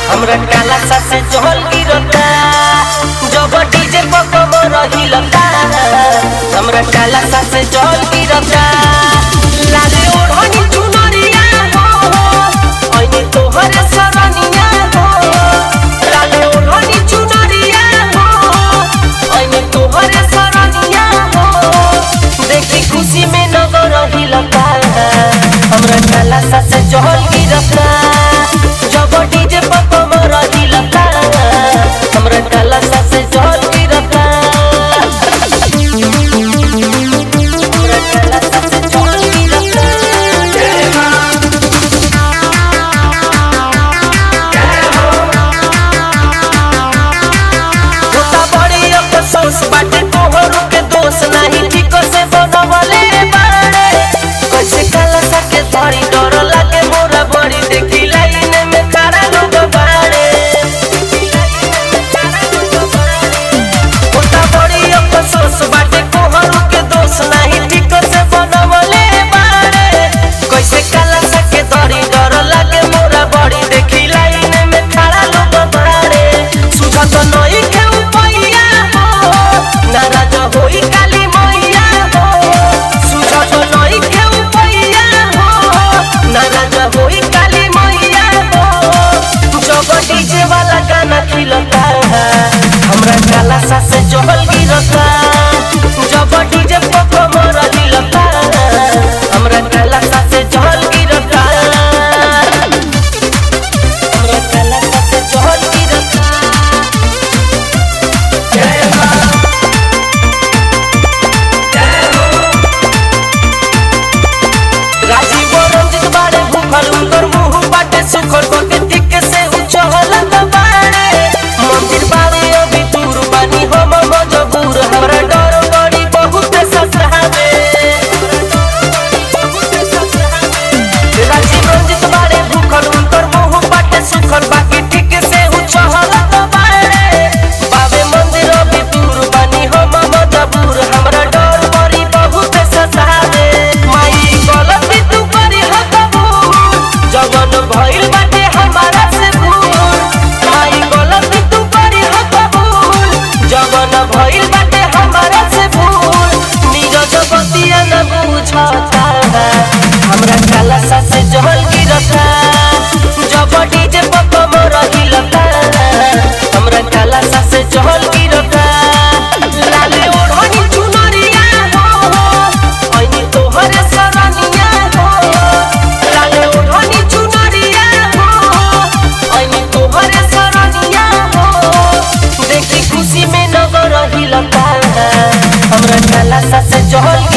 हमरा काला सा से जहल गिरता जब डीजे पर कमर हिलता हमरा काला सा से जहल गिरता लाले ओढ़नी चुनरिया हो ऐने तोहरे सरनिया हो लाले ओढ़नी चुनरिया हो ऐने तोहरे सरनिया हो देखी खुशी में नगर हिलता हमरा काला सा से जहल गिरता जब डीजे पर कमर हिलता हमरा काला सा से जहल गिरता हमरा काला सा से जहल गिरता होता बड़ी अफसोस बाटे तोहरो के दोष नाही ठीक से बनवले बाड़े कैसे काला सके धरी डर लागे मोरा बड़ी देखी लाइन में खड़ा लोग बाड़े होता बड़ी अफसोस बाटे तोहरो के दोष नाही ठीक से बनवले बाड़े कैसे काला सके धरी डर लागे मोरा बड़ी देखी लाइन में खड़ा लोग बाड़े सुझत नई के उपैया हो नाराज होई काली मैया हो सुझत नई के उपैया हो नाराज होई काली मैया हो जब डीजे वाला गाना खिलता हमरा काला सा से जहल गिरता जब डीजे पर कमर हिलता हमरा काला सा से जहल गिरता हमरा काला सा से जहल गिरता राजीव रंजित बाड़े भूखल उनकर मुंह बाटे सुखल कोके टिक से उछलत बाड़े मंदिर बाड़े अभी दूर बानी हम मजबूर हमरा डर बड़ी बहुत ससहावे राजीव रंजित बाड़े भूखल उनकर मुंह बाटे सुखल बाकी टिक से उछलत बाड़े बाबे मंदिर अभी दूर बानी हम मजबूर हमरा डर बड़ी बहुत ससहावे माई गलती तू करी ह कबूल जवन भइल बाटे हमारा से भूल माई गलती तू करी ह कबूल जवन भइल बाटे हमारा से भूल नीरज बतिया न बुझता हमरा काला सा से जहल गिरता जब डीजे पर कमर हिलता हमरा काला सा से जहल गिरता लाले ओढ़नी चुनरिया हो ऐनी तोहरे सरनिया हो लाले ओढ़नी चुनरिया हो ऐनी तोहरे सरनिया हो देखी खुशी में नगर हिलता हमरा काला सा से जहल